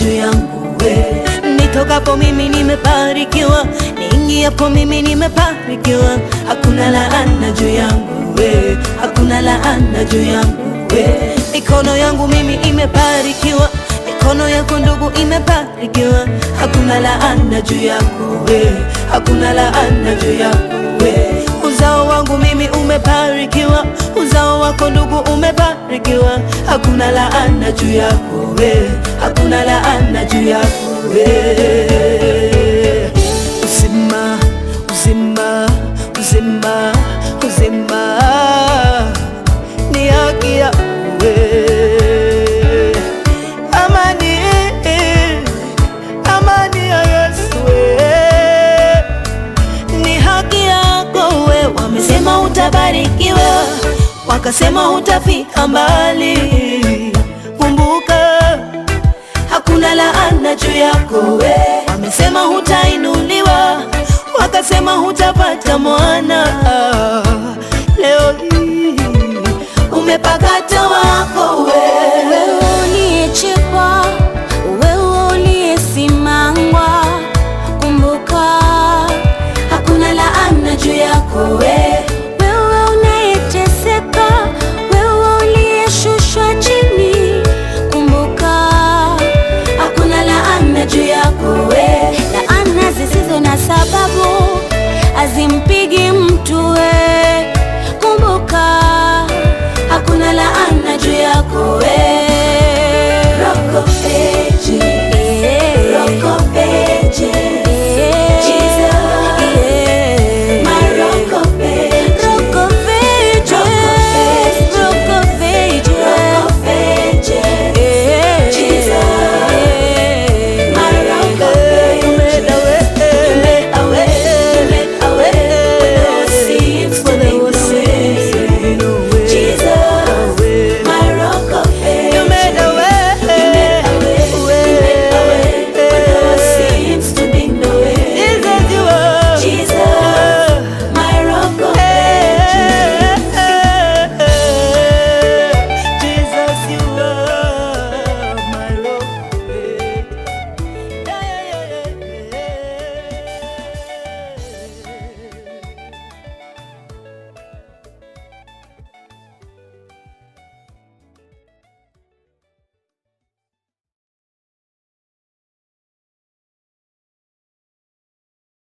juu yangu we. Nitokapo mimi nimebarikiwa, niingiapo mimi nimebarikiwa. Hakuna laana juu yangu we, hakuna laana juu yangu we. Mikono yangu mimi imebarikiwa, mikono yako ndugu imebarikiwa. Hakuna laana juu yangu we, hakuna laana juu yangu we. Uzao wangu mimi umebarikiwa, uzao wako ndugu umebarikiwa. Hakuna laana juu yako we, hakuna laana juu yako we. Uzima, uzima, uzima, uzima ni haki yako we. Amani, amani ya Yesu we ni haki yako we. Wamesema utabarikiwa, wakasema utafika mbali. Kumbuka hakuna laana juu yako we. Wamesema hutainuliwa, wakasema hutapata mwana. Leo hii umepakata